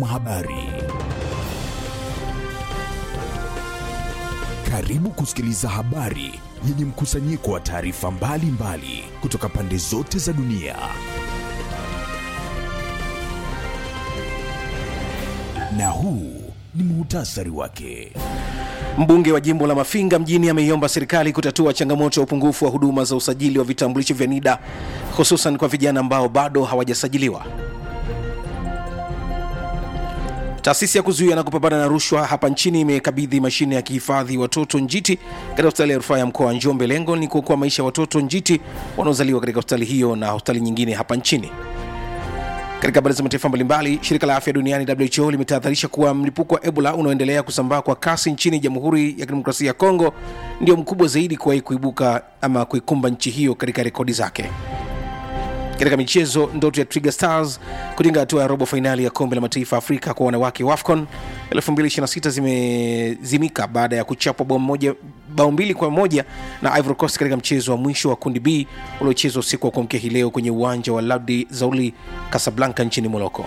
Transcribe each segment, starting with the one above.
Habari. Karibu kusikiliza habari yenye mkusanyiko wa taarifa mbalimbali kutoka pande zote za dunia. Na huu ni muhtasari wake. Mbunge wa jimbo la Mafinga mjini ameiomba serikali kutatua changamoto ya upungufu wa huduma za usajili wa vitambulisho vya NIDA hususan kwa vijana ambao bado hawajasajiliwa. Taasisi ya kuzuia na kupambana na rushwa hapa nchini imekabidhi mashine ya kihifadhi watoto njiti katika hospitali ya rufaa ya mkoa wa Njombe. Lengo ni kuokoa maisha ya watoto njiti wanaozaliwa katika hospitali hiyo na hospitali nyingine hapa nchini. Katika habari za mataifa mbalimbali, shirika la afya duniani WHO limetahadharisha kuwa mlipuko wa Ebola unaoendelea kusambaa kwa kasi nchini Jamhuri ya Kidemokrasia ya Kongo ndio mkubwa zaidi kuwahi kuibuka ama kuikumba nchi hiyo katika rekodi zake. Katika michezo, ndoto ya Twiga Stars kutinga hatua ya robo fainali ya kombe la mataifa Afrika kwa wanawake WAFCON 2026 zimezimika baada ya kuchapwa bao moja bao mbili kwa moja na Ivory Coast katika mchezo wa mwisho wa kundi B uliochezwa usiku wa kuamkia hii leo kwenye uwanja wa Laudi Zauli Casablanca nchini Morocco.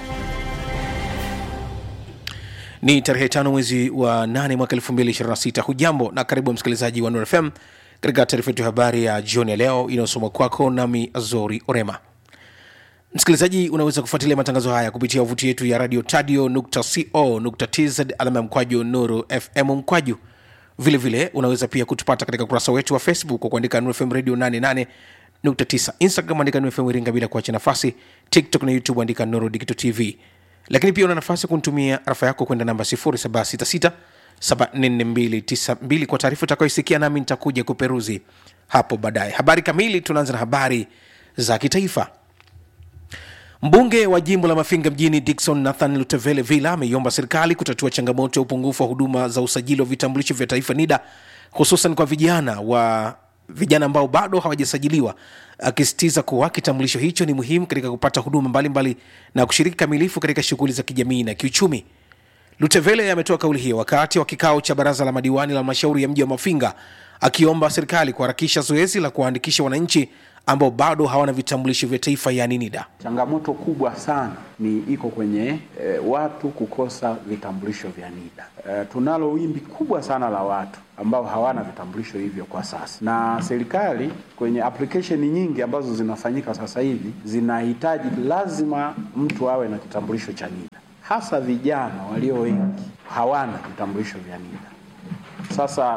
Ni tarehe tano mwezi wa 8 mwaka 2026. Hujambo na karibu msikilizaji wa Nuru FM katika taarifa yetu ya habari ya jioni ya leo inayosomwa kwako nami Azori Orema. Msikilizaji, unaweza kufuatilia matangazo haya kupitia wavuti yetu ya radio tadio.co.tz alama ya mkwaju Nuru FM mkwaju. Vilevile vile, unaweza pia kutupata katika ukurasa wetu wa Facebook kwa kuandika Nuru FM radio 88.9, Instagram andika Nuru FM Iringa bila kuacha nafasi, TikTok na YouTube andika Nuru Digital TV. Lakini pia una nafasi ya kunitumia rafa yako kwenda namba 0766 744292 kwa taarifa utakayoisikia, nami nitakuja kuperuzi hapo baadaye. Habari kamili, tunaanza na habari za kitaifa. Mbunge wa jimbo la Mafinga mjini Dickson Nathan Lutevele Villa ameiomba serikali kutatua changamoto ya upungufu wa huduma za usajili wa vitambulisho vya taifa NIDA, hususan kwa vijana wa vijana ambao bado hawajasajiliwa, akisisitiza kuwa kitambulisho hicho ni muhimu katika kupata huduma mbalimbali mbali na kushiriki kamilifu katika shughuli za kijamii na kiuchumi. Lutevele ametoa kauli hiyo wakati wa kikao cha baraza la madiwani la halmashauri ya mji wa Mafinga, akiomba serikali kuharakisha zoezi la kuwaandikisha wananchi ambao bado hawana vitambulisho vya taifa yani NIDA. Changamoto kubwa sana ni iko kwenye e, watu kukosa vitambulisho vya NIDA. E, tunalo wimbi kubwa sana la watu ambao hawana vitambulisho hivyo kwa sasa, na serikali kwenye application nyingi ambazo zinafanyika sasa hivi zinahitaji lazima mtu awe na kitambulisho cha NIDA, hasa vijana walio wengi hawana vitambulisho vya NIDA. Sasa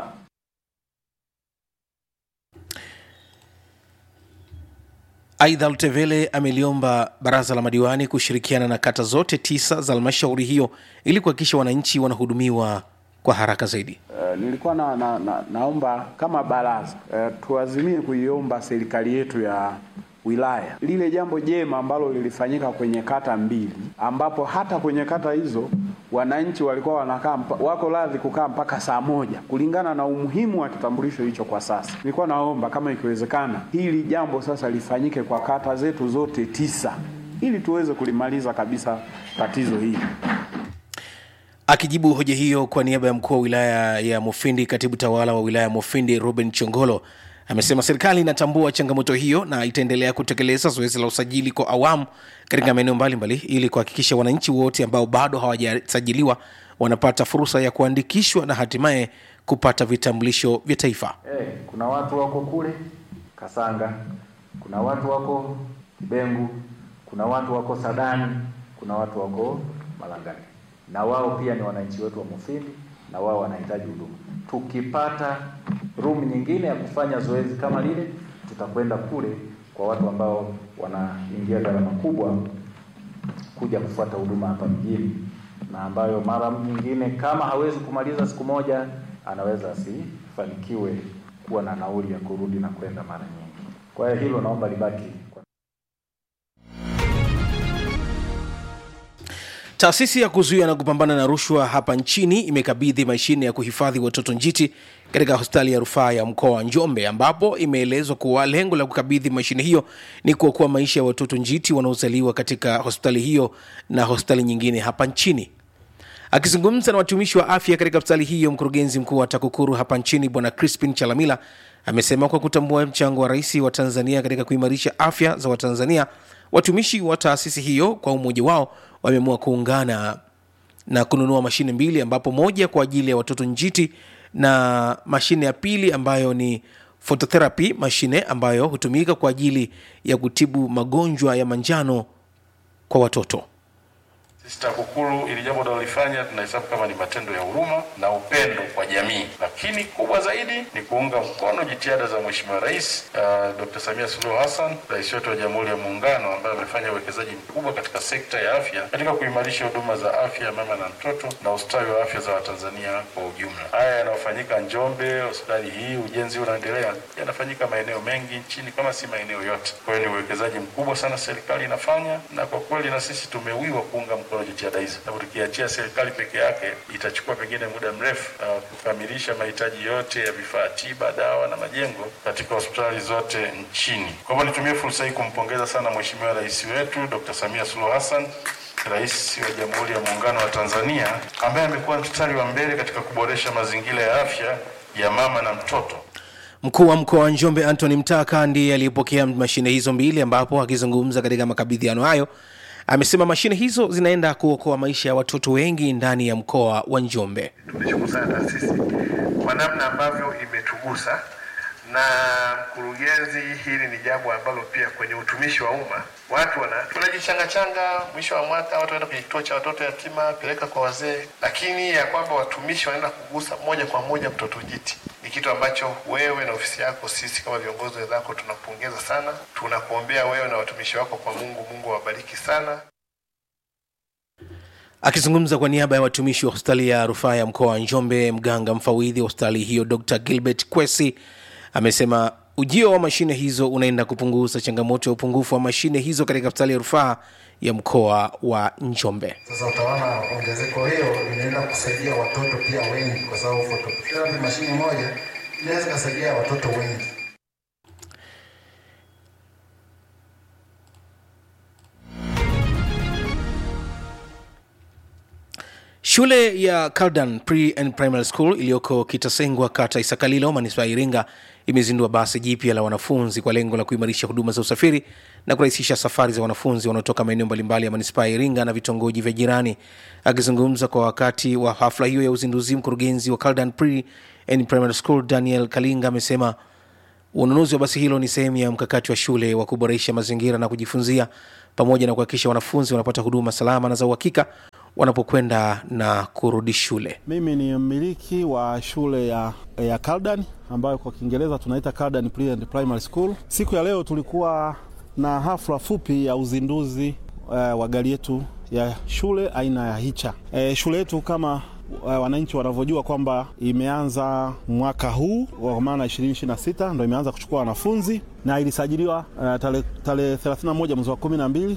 Aidha, Lutevele ameliomba baraza la madiwani kushirikiana na kata zote tisa za halmashauri hiyo ili kuhakikisha wananchi wanahudumiwa kwa haraka zaidi. Uh, nilikuwa na, na, na, naomba kama baraza uh, tuazimie kuiomba serikali yetu ya wilaya lile jambo jema ambalo lilifanyika kwenye kata mbili, ambapo hata kwenye kata hizo wananchi walikuwa wanakaa wako radhi kukaa mpaka saa moja kulingana na umuhimu wa kitambulisho hicho. Kwa sasa nilikuwa naomba kama ikiwezekana, hili jambo sasa lifanyike kwa kata zetu zote tisa, ili tuweze kulimaliza kabisa tatizo hili. Akijibu hoja hiyo kwa niaba ya mkuu wa wilaya ya Mufindi, katibu tawala wa wilaya ya Mufindi Ruben Chongolo amesema serikali inatambua changamoto hiyo na itaendelea kutekeleza zoezi la usajili kwa awamu katika maeneo mbalimbali ili kuhakikisha wananchi wote ambao bado hawajasajiliwa wanapata fursa ya kuandikishwa na hatimaye kupata vitambulisho vya taifa. Hey, kuna watu wako kule Kasanga, kuna watu wako Kibengu, kuna watu wako Sadani, kuna watu wako Malangani, na wao pia ni wananchi wetu wa Mufindi na wao wanahitaji huduma. Tukipata room nyingine ya kufanya zoezi kama lile, tutakwenda kule kwa watu ambao wanaingia gharama kubwa kuja kufuata huduma hapa mjini, na ambayo mara nyingine kama hawezi kumaliza siku moja, anaweza asifanikiwe kuwa na nauli ya kurudi na kwenda mara nyingi. Kwa hiyo hilo naomba libaki Taasisi ya kuzuia na kupambana na rushwa hapa nchini imekabidhi mashine ya kuhifadhi watoto njiti katika hospitali ya rufaa ya mkoa wa Njombe, ambapo imeelezwa kuwa lengo la kukabidhi mashine hiyo ni kuokoa maisha ya watoto njiti wanaozaliwa katika hospitali hiyo na hospitali nyingine hapa nchini. Akizungumza na watumishi wa afya katika hospitali hiyo, mkurugenzi mkuu wa TAKUKURU hapa nchini Bwana Crispin Chalamila amesema kwa kutambua mchango wa rais wa Tanzania katika kuimarisha afya za Watanzania, watumishi wa taasisi hiyo kwa umoja wao wameamua kuungana na kununua mashine mbili ambapo moja kwa ajili ya watoto njiti na mashine ya pili ambayo ni phototherapy mashine ambayo hutumika kwa ajili ya kutibu magonjwa ya manjano kwa watoto Sisi TAKUKURU ili jambo tunalolifanya tunahesabu kama ni matendo ya huruma na upendo kwa jamii, lakini kubwa zaidi ni kuunga mkono jitihada za Mheshimiwa Rais uh, Dr. Samia Suluhu Hassan, rais wetu wa Jamhuri ya Muungano, ambaye amefanya uwekezaji mkubwa katika sekta ya afya katika kuimarisha huduma za afya ya mama na mtoto na ustawi wa afya za Watanzania kwa ujumla. Haya yanayofanyika Njombe, hospitali hii, ujenzi unaendelea, yanafanyika maeneo mengi nchini kama si maeneo yote. Kwa hiyo ni uwekezaji mkubwa sana serikali inafanya, na kwa kweli na sisi tumewiwa kuunga mkono jitihada hizo, sababu tukiachia serikali peke yake itachukua pengine muda mrefu uh, kukamilisha mahitaji yote ya vifaa tiba, dawa na majengo katika hospitali zote nchini. Kwa hivyo nitumie fursa hii kumpongeza sana Mheshimiwa Rais wetu Dr. Samia Suluhu Hassan Rais wa Jamhuri ya Muungano wa Tanzania ambaye amekuwa mstari wa mbele katika kuboresha mazingira ya afya ya mama na mtoto. Mkuu wa mkoa wa Njombe Anthony Mtaka ndiye aliyepokea mashine hizo mbili, ambapo akizungumza katika makabidhiano hayo amesema mashine hizo zinaenda kuokoa maisha ya watoto wengi ndani ya mkoa wa Njombe. Tumeshukuru sana taasisi kwa namna ambavyo imetugusa, na mkurugenzi, hili ni jambo ambalo pia kwenye utumishi wa umma watu wana tunajichangachanga, mwisho wa mwaka watu wanaenda kwenye kituo cha watoto yatima, peleka kwa wazee, lakini ya kwamba watumishi wanaenda kugusa moja kwa moja mtoto jiti ni kitu ambacho wewe na ofisi yako, sisi kama viongozi wenzako tunapongeza sana, tunakuombea wewe na watumishi wako kwa Mungu. Mungu awabariki sana. Akizungumza kwa niaba ya watumishi wa hospitali ya rufaa ya mkoa wa Njombe, mganga mfawidhi wa hospitali hiyo Dr Gilbert Kwesi amesema ujio wa mashine hizo unaenda kupunguza changamoto ya upungufu wa mashine hizo katika hospitali ya rufaa ya mkoa wa Njombe. Sasa utaona ongezeko hiyo linaenda kusaidia watoto pia wengi, kwa sababu phototherapy mashine moja inaweza kusaidia watoto wengi. Shule ya Cardan Pre and Primary School iliyoko Kitasengwa, kata Isakalilo, manispaa ya Iringa imezindua basi jipya la wanafunzi kwa lengo la kuimarisha huduma za usafiri na kurahisisha safari za wanafunzi wanaotoka maeneo mbalimbali ya manispaa ya Iringa na vitongoji vya jirani. Akizungumza kwa wakati wa hafla hiyo ya uzinduzi, mkurugenzi wa Cardan Pre and Primary School Daniel Kalinga amesema ununuzi wa basi hilo ni sehemu ya mkakati wa shule wa kuboresha mazingira na kujifunzia pamoja na kuhakikisha wanafunzi wanapata huduma salama na za uhakika wanapokwenda na kurudi shule. Mimi ni mmiliki wa shule ya, ya Cardan ambayo kwa Kiingereza tunaita Cardan Pre and Primary School. Siku ya leo tulikuwa na hafla fupi ya uzinduzi uh, wa gari yetu ya shule aina ya Hicha. E, shule yetu kama uh, wananchi wanavyojua kwamba imeanza mwaka huu kwa maana 2026 ndo imeanza kuchukua wanafunzi na ilisajiliwa uh, tarehe tale 31 mwezi wa 12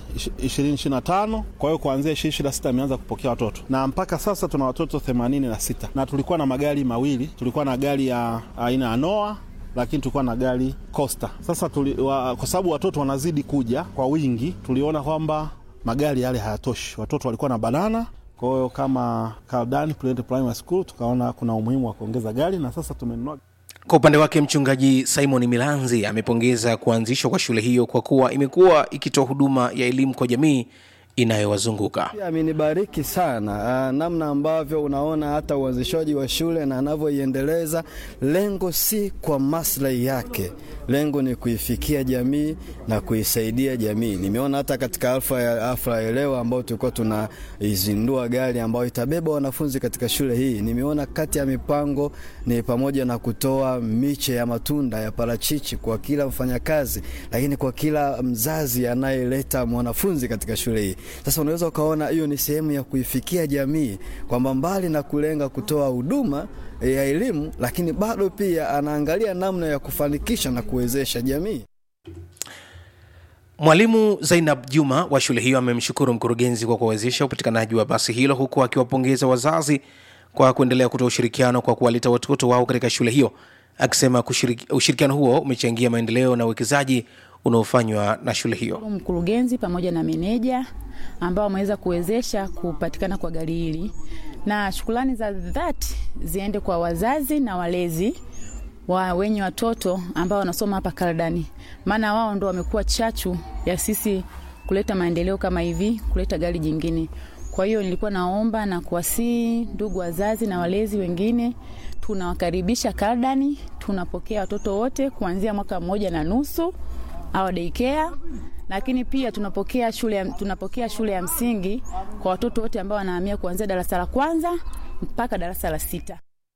2025. Kwa hiyo kuanzia 2026 imeanza kupokea watoto na mpaka sasa tuna watoto 86 na tulikuwa na magari mawili, tulikuwa na gari ya aina ya Noah lakini tulikuwa na gari Costa. Sasa tuli, wa, kwa sababu watoto wanazidi kuja kwa wingi, tuliona kwamba magari yale hayatoshi, watoto walikuwa na banana kwa hiyo kama Cardan Primary School tukaona kuna umuhimu wa kuongeza gari na sasa tumenunua. Kwa upande wake mchungaji Simon Milanzi amepongeza kuanzishwa kwa shule hiyo kwa kuwa imekuwa ikitoa huduma ya elimu kwa jamii inayowazunguka. Pia amenibariki sana uh, namna ambavyo unaona hata uanzishaji wa shule na anavyoiendeleza. Lengo si kwa maslahi yake, lengo ni kuifikia jamii na kuisaidia jamii. Nimeona hata katika alfa ya afra ya leo ambao tulikuwa tunaizindua gari ambayo itabeba wanafunzi katika shule hii, nimeona kati ya mipango ni pamoja na kutoa miche ya matunda ya parachichi kwa kila mfanyakazi, lakini kwa kila mzazi anayeleta mwanafunzi katika shule hii. Sasa unaweza ukaona hiyo ni sehemu ya kuifikia jamii kwamba mbali na kulenga kutoa huduma ya elimu, lakini bado pia anaangalia namna ya kufanikisha na kuwezesha jamii. Mwalimu Zainab Juma wa shule hiyo amemshukuru mkurugenzi kwa kuwezesha upatikanaji wa basi hilo huku akiwapongeza wazazi kwa kuendelea kutoa ushirikiano kwa kuwaleta watoto wao katika shule hiyo, akisema ushirikiano huo umechangia maendeleo na uwekezaji unaofanywa na shule hiyo. Mkurugenzi pamoja na meneja ambao wameweza kuwezesha kupatikana kwa gari hili, na shukrani za dhati ziende kwa wazazi na walezi wa wenye watoto ambao wanasoma hapa Kardani, maana wao ndo wamekuwa chachu ya sisi kuleta maendeleo kama hivi, kuleta gari jingine. Kwa Kwa hiyo nilikuwa naomba na kuwasihi ndugu wazazi na walezi wengine, tunawakaribisha Kaldani. Tunapokea watoto wote kuanzia mwaka mmoja na nusu au daycare, lakini pia tunapokea shule ya, tunapokea shule ya msingi kwa watoto wote ambao wanahamia kuanzia darasa la kwanza mpaka darasa la sita.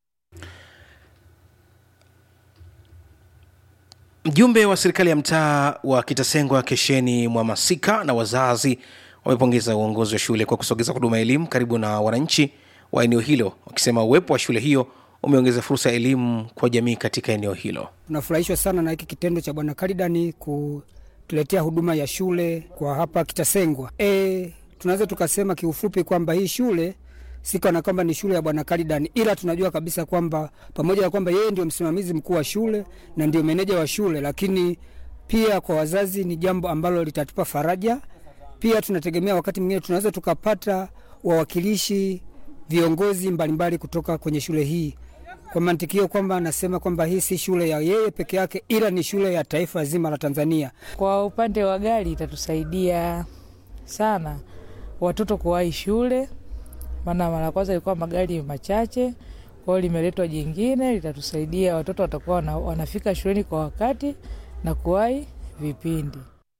Mjumbe wa serikali ya mtaa wa Kitasengwa Kesheni Mwamasika na wazazi wamepongeza uongozi wa shule kwa kusogeza huduma ya elimu karibu na wananchi wa eneo hilo, wakisema uwepo wa shule hiyo umeongeza fursa ya elimu kwa jamii katika eneo hilo. Tunafurahishwa sana na hiki kitendo cha Bwana Kalidani kutuletea huduma ya shule kwa hapa Kitasengwa. E, tunaweza tukasema kiufupi kwamba hii shule si kana kwamba ni shule ya Bwana Kalidani, ila tunajua kabisa kwamba pamoja na kwamba yeye ndio msimamizi mkuu wa shule na ndio meneja wa shule, lakini pia kwa wazazi ni jambo ambalo litatupa faraja. Pia tunategemea wakati mwingine tunaweza tukapata wawakilishi viongozi mbalimbali kutoka kwenye shule hii kwa mantikio kwamba anasema kwamba hii si shule ya yeye peke yake, ila ni shule ya taifa zima la Tanzania. Kwa upande wa gari itatusaidia sana watoto kuwahi shule, maana mara kwanza ilikuwa magari machache, kwa hiyo limeletwa jingine, litatusaidia watoto watakuwa wana, wanafika shuleni kwa wakati na kuwahi vipindi.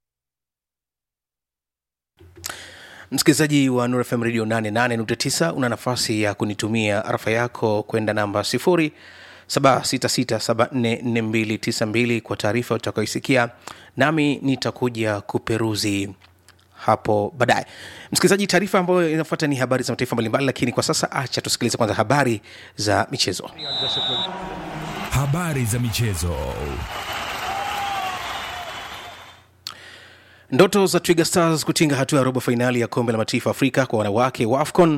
Msikilizaji wa Nuru FM Radio 88.9 una nafasi ya kunitumia arafa yako kwenda namba 0 766744292 kwa taarifa utakayoisikia, nami nitakuja kuperuzi hapo baadaye. Msikilizaji, taarifa ambayo inafuata ni habari za mataifa mbalimbali, lakini kwa sasa acha tusikilize kwanza habari za michezo. Habari za michezo. Ndoto za Twiga Stars kutinga hatua ya robo fainali ya kombe la mataifa Afrika kwa wanawake wa AFCON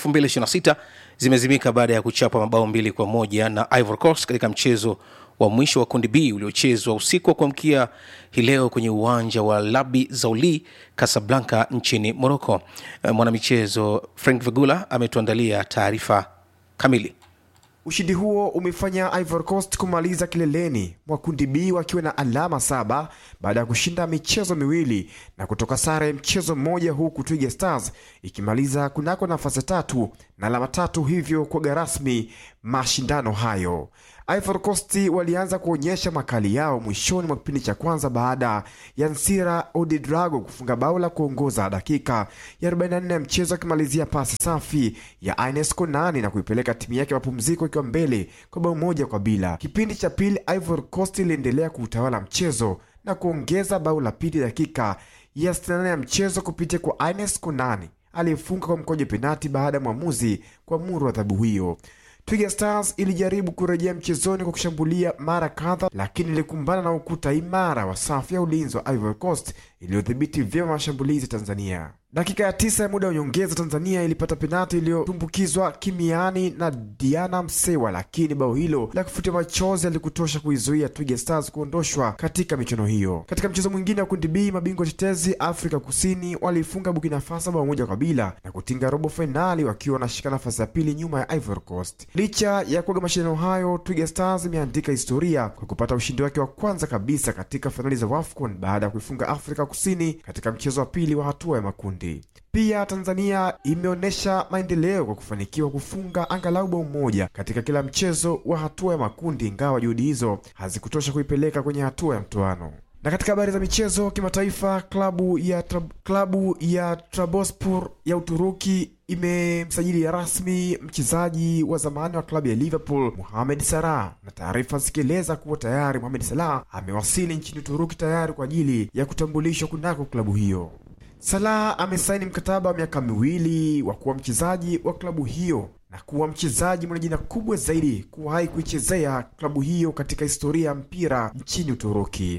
2026 zimezimika baada ya kuchapa mabao mbili kwa moja na Ivory Coast katika mchezo wa mwisho wa kundi B uliochezwa usiku wa kuamkia hii leo kwenye uwanja wa Labi Zauli Casablanca nchini Morocco. Mwanamichezo Frank Vegula ametuandalia taarifa kamili. Ushindi huo umefanya Ivory Coast kumaliza kileleni mwa kundi B wakiwa na alama saba baada ya kushinda michezo miwili na kutoka sare mchezo mmoja, huku Twiga Stars ikimaliza kunako nafasi tatu na alama tatu, hivyo kuaga rasmi mashindano hayo. Ivory Coast walianza kuonyesha makali yao mwishoni mwa kipindi cha kwanza baada ya Nsira Odidrago kufunga bao la kuongoza dakika ya 44 ya mchezo, akimalizia pasi safi ya Ines Konani na kuipeleka timu yake mapumziko ikiwa mbele kwa bao moja kwa bila. Kipindi cha pili Ivory Coast iliendelea kuutawala mchezo na kuongeza bao la pili dakika ya 68 ya mchezo kupitia kwa Ines Konani aliyefunga kwa mkojo penati baada ya mwamuzi kuamuru adhabu hiyo. Twiga Stars ilijaribu kurejea mchezoni kwa kushambulia mara kadha, lakini ilikumbana na ukuta imara wa safu ya ulinzi wa Ivory Coast iliyodhibiti vyema mashambulizi Tanzania. Dakika ya tisa ya muda wa nyongeza, Tanzania ilipata penati iliyotumbukizwa kimiani na Diana Msewa, lakini bao hilo la kufutia machozi alikutosha kuizuia Twiga Stars kuondoshwa katika michuano hiyo. Katika mchezo mwingine wa kundi B, mabingwa tetezi Afrika Kusini waliifunga Burkina Faso bao moja kwa bila na kutinga robo fainali wakiwa wanashika nafasi ya pili nyuma ya Ivory Coast. Licha ya kuaga mashindano hayo, Twiga Stars imeandika historia kwa kupata ushindi wake wa kwanza kabisa katika fainali za WAFCON baada ya kuifunga Afrika Kusini katika mchezo wa pili wa hatua ya makundi. Pia Tanzania imeonyesha maendeleo kwa kufanikiwa kufunga angalau bao moja katika kila mchezo wa hatua ya makundi, ingawa juhudi hizo hazikutosha kuipeleka kwenye hatua ya mtoano. Na katika habari za michezo kimataifa, klabu ya trab, klabu ya Trabzonspor ya Uturuki imemsajili rasmi mchezaji wa zamani wa klabu ya Liverpool Mohamed Salah, na taarifa zikieleza kuwa tayari Mohamed Salah amewasili nchini Uturuki tayari kwa ajili ya kutambulishwa kunako klabu hiyo. Salah amesaini mkataba wa miaka miwili wa kuwa mchezaji wa klabu hiyo na kuwa mchezaji mwenye jina kubwa zaidi kuwahi kuichezea klabu hiyo katika historia ya mpira nchini Uturuki.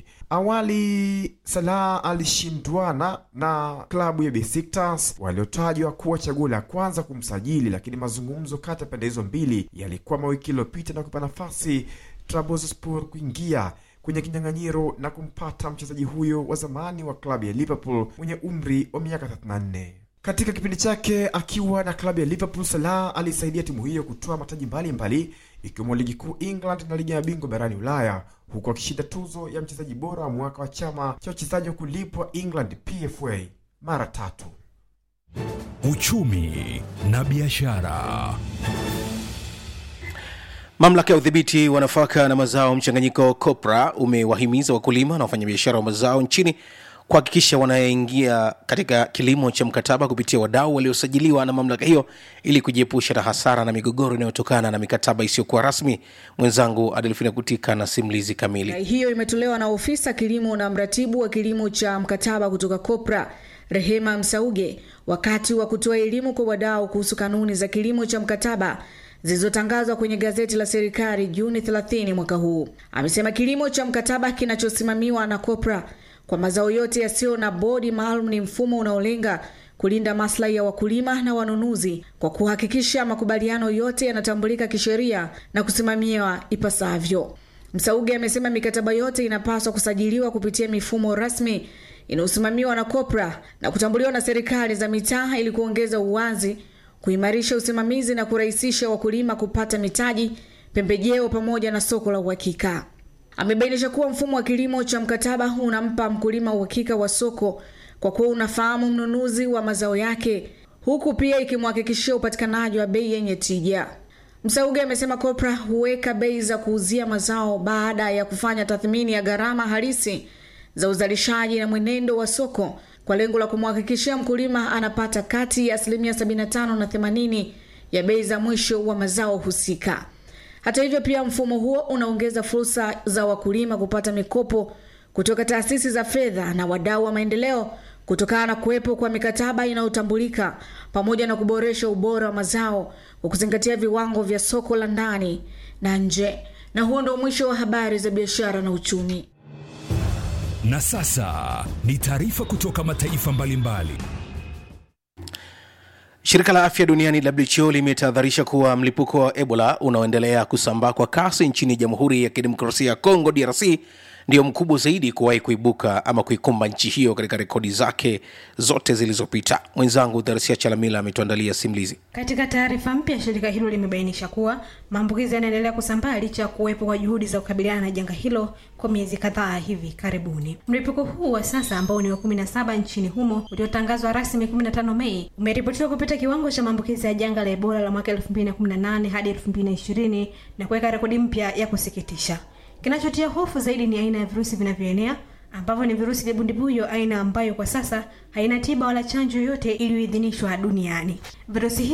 Awali Salah alishindwana na klabu ya Besiktas waliotajwa kuwa chaguo la kwanza kumsajili, lakini mazungumzo kati ya pande hizo mbili yalikuwa wiki iliyopita na kupa nafasi Trabzonspor kuingia kwenye kinyang'anyiro na kumpata mchezaji huyo wa zamani wa klabu ya Liverpool mwenye umri wa miaka 34. Katika kipindi chake akiwa na klabu ya Liverpool, Salah alisaidia timu hiyo kutoa mataji mbalimbali ikiwemo ligi kuu England na ligi ya bingwa barani Ulaya, huku akishinda tuzo ya mchezaji bora wa mwaka wa chama cha wachezaji wa kulipwa England PFA mara tatu. uchumi na biashara. Mamlaka ya udhibiti wa nafaka na mazao mchanganyiko COPRA umewahimiza wakulima na wafanyabiashara wa mazao nchini kuhakikisha wanaingia katika kilimo cha mkataba kupitia wadau waliosajiliwa na mamlaka hiyo ili kujiepusha na hasara na migogoro inayotokana na mikataba isiyokuwa rasmi. Mwenzangu Adelfina Kutika na simulizi kamili. Rai hiyo imetolewa na ofisa kilimo na mratibu wa kilimo cha mkataba kutoka COPRA Rehema Msauge wakati wa kutoa elimu kwa wadau kuhusu kanuni za kilimo cha mkataba zilizotangazwa kwenye gazeti la serikali Juni 30 mwaka huu. Amesema kilimo cha mkataba kinachosimamiwa na COPRA kwa mazao yote yasiyo na bodi maalum ni mfumo unaolenga kulinda maslahi ya wakulima na wanunuzi kwa kuhakikisha makubaliano yote yanatambulika kisheria na kusimamiwa ipasavyo. Msauge amesema mikataba yote inapaswa kusajiliwa kupitia mifumo rasmi inayosimamiwa na COPRA na kutambuliwa na serikali za mitaa ili kuongeza uwazi, kuimarisha usimamizi na kurahisisha wakulima kupata mitaji, pembejeo pamoja na soko la uhakika. Amebainisha kuwa mfumo wa kilimo cha mkataba unampa mkulima uhakika wa soko kwa kuwa unafahamu mnunuzi wa mazao yake, huku pia ikimhakikishia upatikanaji wa bei yenye tija. Msauge amesema COPRA huweka bei za kuuzia mazao baada ya kufanya tathmini ya gharama halisi za uzalishaji na mwenendo wa soko kwa lengo la kumhakikishia mkulima anapata kati ya asilimia 75 na 80 ya bei za mwisho wa mazao husika. Hata hivyo, pia mfumo huo unaongeza fursa za wakulima kupata mikopo kutoka taasisi za fedha na wadau wa maendeleo kutokana na kuwepo kwa mikataba inayotambulika pamoja na kuboresha ubora wa mazao kwa kuzingatia viwango vya soko la ndani na nje. Na huo ndio mwisho wa habari za biashara na uchumi. Na sasa ni taarifa kutoka mataifa mbalimbali. Shirika la afya duniani WHO limetahadharisha kuwa mlipuko wa Ebola unaoendelea kusambaa kwa kasi nchini Jamhuri ya Kidemokrasia ya Kongo DRC ndio mkubwa zaidi kuwahi kuibuka ama kuikumba nchi hiyo katika rekodi zake zote zilizopita. Mwenzangu Dharisia Chalamila ametuandalia simulizi. Katika taarifa mpya, shirika hilo limebainisha kuwa maambukizi yanaendelea kusambaa licha ya kuwepo kwa juhudi za kukabiliana na janga hilo kwa miezi kadhaa hivi karibuni. Mlipuko huu wa sasa ambao ni wa kumi na saba nchini humo uliotangazwa rasmi 15 Mei umeripotiwa kupita kiwango cha maambukizi ya janga la Ebola la mwaka 2018 hadi 2020 na kuweka rekodi mpya ya kusikitisha. Kinachotia hofu zaidi ni aina ya virusi vinavyoenea ambavyo ni virusi vya bundibuyo, aina ambayo kwa sasa haina tiba wala chanjo yoyote iliyoidhinishwa duniani. Virusi